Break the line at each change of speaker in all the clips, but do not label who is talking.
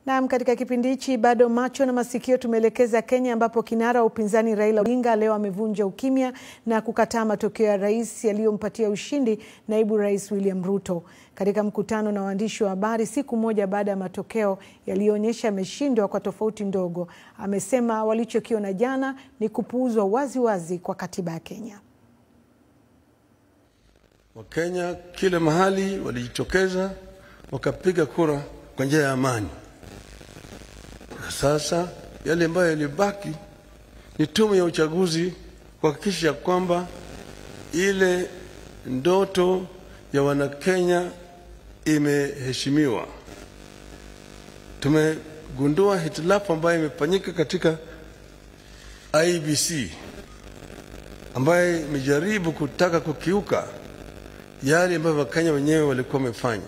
Naam, katika kipindi hichi bado macho na masikio tumeelekeza Kenya, ambapo kinara wa upinzani Raila Odinga leo amevunja ukimya na kukataa matokeo ya rais yaliyompatia ushindi naibu rais William Ruto. Katika mkutano na waandishi wa habari siku moja baada ya matokeo yaliyoonyesha ameshindwa kwa tofauti ndogo, amesema walichokiona jana ni kupuuzwa waziwazi kwa katiba ya Kenya.
Wakenya kila mahali walijitokeza wakapiga kura kwa njia ya amani. Sasa yale ambayo yalibaki ni tume ya uchaguzi kuhakikisha kwamba ile ndoto ya Wanakenya imeheshimiwa. Tumegundua hitilafu ambayo imefanyika katika IBC ambayo imejaribu kutaka kukiuka yale ambayo Wakenya wenyewe walikuwa wamefanya.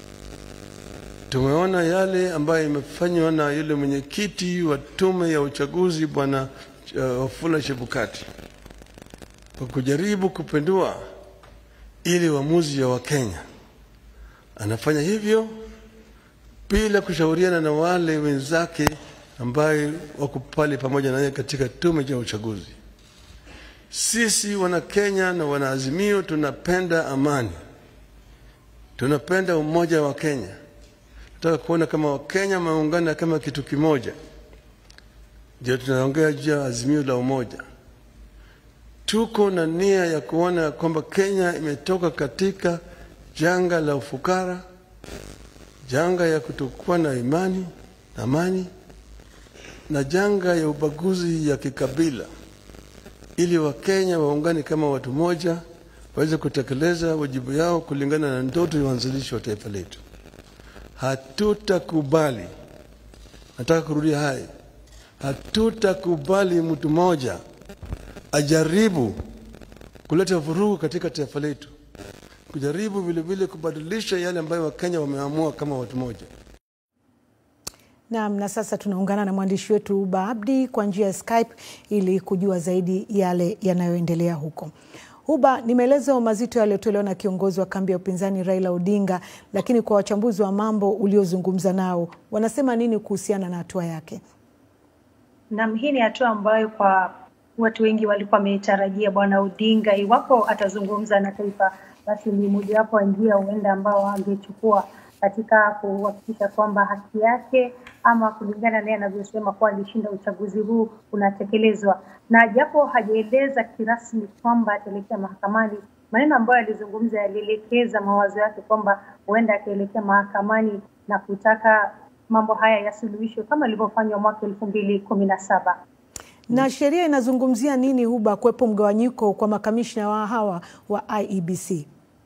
Tumeona yale ambayo imefanywa na yule mwenyekiti wa tume ya uchaguzi bwana uh, Wafula Chebukati kwa kujaribu kupindua ili uamuzi ya Wakenya. Anafanya hivyo bila kushauriana na wale wenzake ambaye wako pale pamoja naye katika tume ya uchaguzi. Sisi wana Kenya na wanaazimio tunapenda amani, tunapenda umoja wa Kenya tunataka kuona kama Wakenya wameungana kama kitu kimoja. Ndio tunaongea juu ya azimio la umoja. Tuko na nia ya kuona kwamba Kenya imetoka katika janga la ufukara, janga ya kutokuwa na imani na amani, na janga ya ubaguzi ya kikabila, ili Wakenya waungane kama watu moja, waweze kutekeleza wajibu yao kulingana na ndoto ya uanzilishi wa taifa letu. Hatutakubali, nataka kurudia haya, hatutakubali mtu mmoja ajaribu kuleta vurugu katika taifa letu, kujaribu vilevile kubadilisha yale ambayo Wakenya wameamua kama watu moja.
Naam, na sasa tunaungana na mwandishi wetu Uba Abdi kwa njia ya Skype ili kujua zaidi yale yanayoendelea huko. Huba, ni maelezo mazito yaliyotolewa na kiongozi wa kambi ya upinzani Raila Odinga, lakini kwa wachambuzi wa mambo uliozungumza nao wanasema nini kuhusiana na hatua yake?
Naam, hii ni hatua ambayo kwa watu wengi walikuwa wametarajia bwana Odinga, iwapo atazungumza na taifa, basi ni mojawapo wa njia huenda ambao angechukua katika kuhakikisha kwamba haki yake ama kulingana naye anavyosema kuwa alishinda uchaguzi huu unatekelezwa, na japo hajaeleza kirasmi kwamba ataelekea mahakamani, maneno ambayo alizungumza yalielekeza mawazo yake kwamba huenda akaelekea mahakamani na kutaka mambo haya yasuluhishwe kama ilivyofanywa mwaka elfu mbili kumi na saba.
Na sheria inazungumzia nini, Huba, kuwepo mgawanyiko kwa makamishna wa hawa wa IEBC?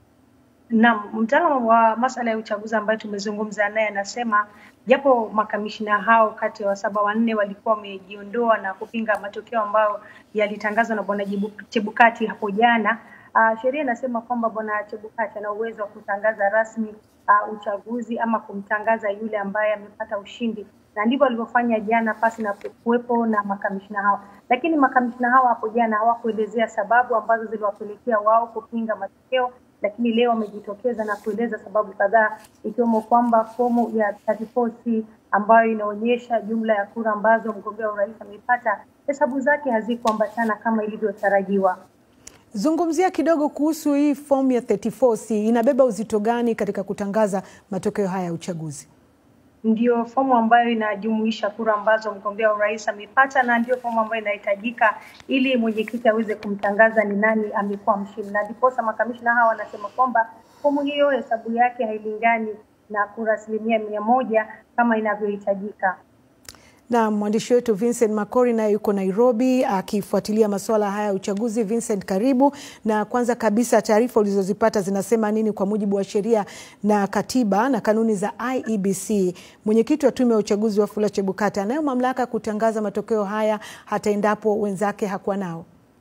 Naam, mtaalamu wa masuala ya uchaguzi ambaye tumezungumza naye anasema japo makamishina hao kati ya wasaba wanne walikuwa wamejiondoa na kupinga matokeo ambayo yalitangazwa na bwana Chebukati hapo jana, uh, sheria inasema kwamba bwana Chebukati ana uwezo wa kutangaza rasmi uh, uchaguzi ama kumtangaza yule ambaye amepata ushindi, na ndivyo walivyofanya jana pasi na kuwepo na makamishina hao. Lakini makamishina hao hapo jana hawakuelezea sababu ambazo ziliwapelekea wao kupinga matokeo lakini leo wamejitokeza na kueleza sababu kadhaa ikiwemo kwamba fomu ya 34C ambayo inaonyesha jumla ya kura ambazo mgombea wa urais amepata hesabu zake hazikuambatana kama ilivyotarajiwa.
Zungumzia kidogo kuhusu hii fomu ya 34C, inabeba uzito gani katika kutangaza matokeo haya ya uchaguzi?
Ndio fomu ambayo inajumuisha kura ambazo mgombea wa urais amepata, na ndio fomu ambayo inahitajika ili mwenyekiti aweze kumtangaza ni nani amekuwa mshindi, na ndiposa makamishna hawa wanasema kwamba fomu hiyo hesabu yake hailingani na kura asilimia mia moja kama inavyohitajika.
Na mwandishi wetu Vincent Makori naye yuko Nairobi akifuatilia masuala haya ya uchaguzi. Vincent, karibu. Na kwanza kabisa, taarifa ulizozipata zinasema nini kwa mujibu wa sheria na katiba na kanuni za IEBC? Mwenyekiti wa tume ya uchaguzi Wafula Chebukati anayo mamlaka ya kutangaza matokeo haya hata endapo wenzake hakuwa nao?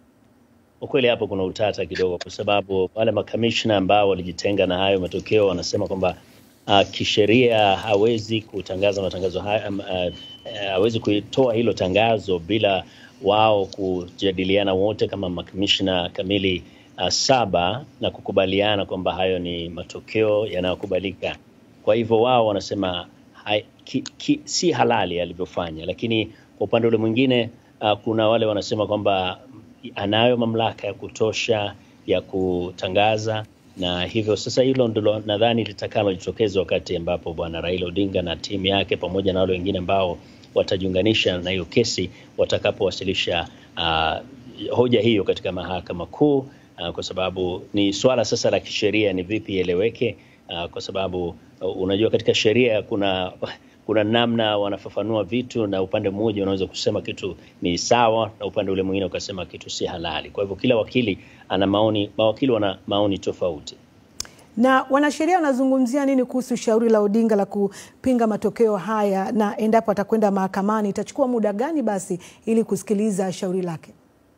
Ukweli hapo kuna utata kidogo, kwa sababu wale makamishna ambao walijitenga na hayo matokeo wanasema kwamba uh, kisheria hawezi kutangaza matangazo haya um, uh, hawezi kuitoa hilo tangazo bila wao kujadiliana wote kama makamishna kamili uh, saba na kukubaliana kwamba hayo ni matokeo yanayokubalika. Kwa hivyo wao wanasema hai, ki, ki, si halali alivyofanya, lakini kwa upande ule mwingine uh, kuna wale wanasema kwamba anayo mamlaka ya kutosha ya kutangaza na hivyo sasa hilo ndilo nadhani litakalojitokeza wakati ambapo bwana Raila Odinga na timu yake pamoja na wale wengine ambao watajiunganisha na hiyo kesi watakapowasilisha uh, hoja hiyo katika mahakama kuu uh, kwa sababu ni swala sasa la kisheria, ni vipi ieleweke uh, kwa sababu uh, unajua katika sheria kuna kuna namna wanafafanua vitu, na upande mmoja unaweza kusema kitu ni sawa na upande ule mwingine ukasema kitu si halali. Kwa hivyo kila wakili ana maoni, mawakili wana maoni tofauti.
Na wanasheria wanazungumzia nini kuhusu shauri la Odinga la kupinga matokeo haya, na endapo atakwenda mahakamani itachukua muda gani basi ili kusikiliza shauri lake?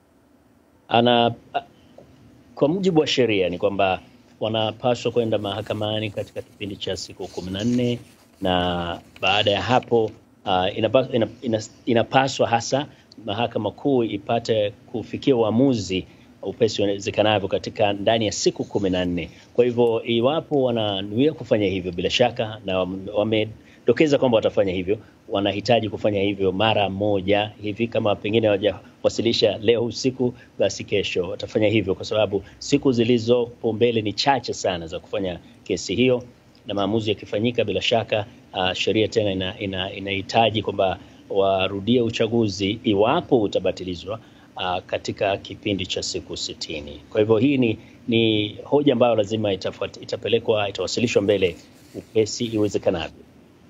Ana kwa mujibu wa sheria ni kwamba wanapaswa kwenda mahakamani katika kipindi cha siku kumi na nne na baada ya hapo uh, inapaswa, ina, ina, inapaswa hasa mahakama kuu ipate kufikia uamuzi upesi uwezekanavyo katika ndani ya siku kumi na nne. Kwa hivyo iwapo wananuia kufanya hivyo, bila shaka na wamedokeza kwamba watafanya hivyo, wanahitaji kufanya hivyo mara moja hivi. Kama pengine hawajawasilisha leo usiku, basi kesho watafanya hivyo, kwa sababu siku zilizopo mbele ni chache sana za kufanya kesi hiyo na maamuzi yakifanyika, bila shaka uh, sheria tena inahitaji ina, ina kwamba warudie uchaguzi iwapo utabatilizwa uh, katika kipindi cha siku sitini. Kwa hivyo hii ni, ni hoja ambayo lazima itafuat, itapelekwa itawasilishwa mbele upesi iwezekanavyo.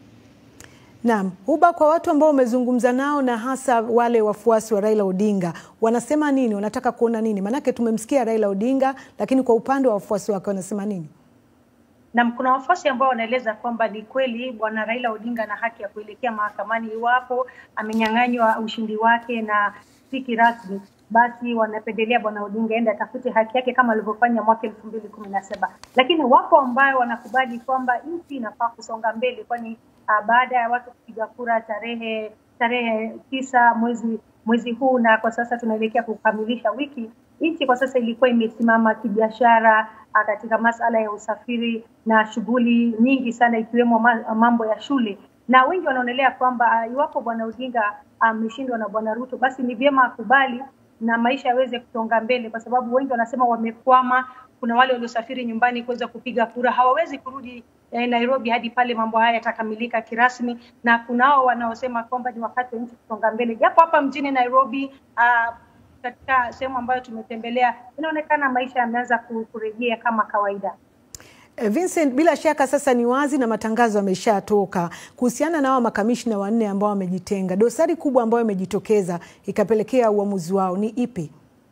Naam, Huba, kwa watu ambao umezungumza nao na hasa wale wafuasi wa Raila Odinga wanasema nini? Wanataka kuona nini? Maanake tumemsikia Raila Odinga, lakini kwa upande wa wafuasi wake wanasema nini?
na kuna wafuasi ambao wanaeleza kwamba ni kweli bwana Raila Odinga ana haki ya kuelekea mahakamani iwapo amenyang'anywa ushindi wake na si kirasmi, basi wanapendelea bwana Odinga ende atafute haki yake kama alivyofanya mwaka elfu mbili kumi na saba. Lakini wapo ambao wanakubali kwamba nchi inafaa kusonga mbele, kwani uh, baada ya watu kupiga kura tarehe tarehe tisa mwezi mwezi huu na kwa sasa tunaelekea kukamilisha wiki, nchi kwa sasa ilikuwa imesimama kibiashara katika masala ya usafiri na shughuli nyingi sana ikiwemo mambo ya shule, na wengi wanaonelea kwamba iwapo bwana Odinga ameshindwa uh, na bwana Ruto, basi ni vyema akubali na maisha yaweze kusonga mbele, kwa sababu wengi wanasema wamekwama. Kuna wale waliosafiri nyumbani kuweza kupiga kura, hawawezi kurudi eh, Nairobi hadi pale mambo haya yatakamilika kirasmi, na kunao wanaosema kwamba ni wakati wa nchi kusonga mbele, japo hapa mjini Nairobi uh, katika sehemu ambayo tumetembelea inaonekana maisha yameanza kurejea kama kawaida.
Vincent, bila shaka sasa ni wazi na matangazo yameshatoka kuhusiana na hao makamishna wanne ambao wamejitenga. Dosari kubwa ambayo imejitokeza ikapelekea uamuzi wao ni ipi?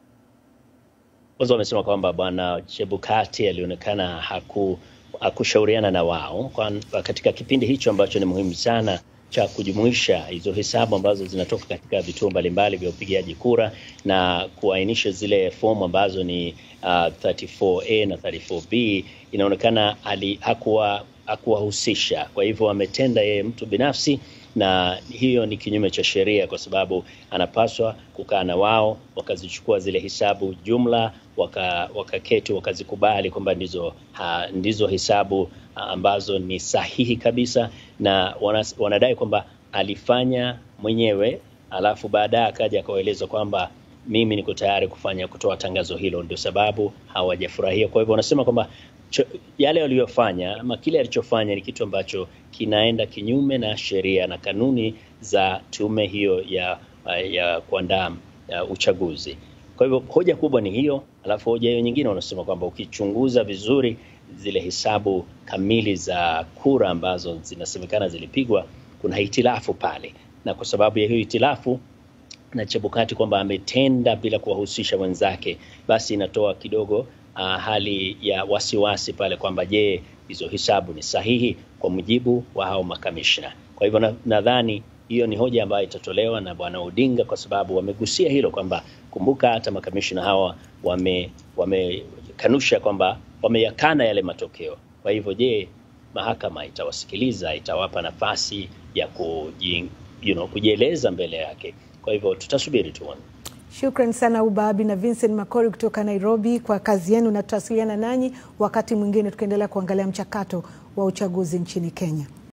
Kwanza wamesema kwamba bwana Chebukati alionekana haku hakushauriana na wao kwa katika kipindi hicho ambacho ni muhimu sana cha kujumuisha hizo hesabu ambazo zinatoka katika vituo mbalimbali vya upigaji kura na kuainisha zile fomu ambazo ni uh, 34A na 34B, inaonekana ali hakuwa hakuwahusisha. Kwa hivyo ametenda yeye mtu binafsi, na hiyo ni kinyume cha sheria, kwa sababu anapaswa kukaa na wao wakazichukua zile hesabu jumla, wakaketi waka wakazikubali kwamba ndizo, ha, ndizo hesabu ambazo ni sahihi kabisa, na wanas, wanadai kwamba alifanya mwenyewe, alafu baadaye akaja akawaeleza kwamba mimi niko tayari kufanya kutoa tangazo hilo, ndio sababu hawajafurahia. Kwa hivyo wanasema kwamba yale waliyofanya ama kile alichofanya ni kitu ambacho kinaenda kinyume na sheria na kanuni za tume hiyo ya, ya kuandaa uh, uchaguzi. Kwa hivyo hoja kubwa ni hiyo, alafu hoja hiyo nyingine wanasema kwamba ukichunguza vizuri zile hesabu kamili za kura ambazo zinasemekana zilipigwa, kuna hitilafu pale, na kwa sababu ya hiyo hitilafu na Chebukati kwamba ametenda bila kuwahusisha wenzake, basi inatoa kidogo uh, hali ya wasiwasi pale kwamba je, hizo hesabu ni sahihi kwa mujibu wa hao makamishna. Kwa hivyo nadhani na hiyo ni hoja ambayo itatolewa na bwana Odinga kwa sababu wamegusia hilo kwamba kumbuka, hata makamishna hawa wame wamekanusha kwamba wameyakana yale matokeo. Kwa hivyo je, mahakama itawasikiliza, itawapa nafasi ya kuji, you know, kujieleza mbele yake? Kwa hivyo tutasubiri tuone.
Shukran sana Ubabi na Vincent Makori kutoka Nairobi kwa kazi yenu, na tutawasiliana nanyi wakati mwingine tukiendelea kuangalia mchakato wa uchaguzi nchini Kenya.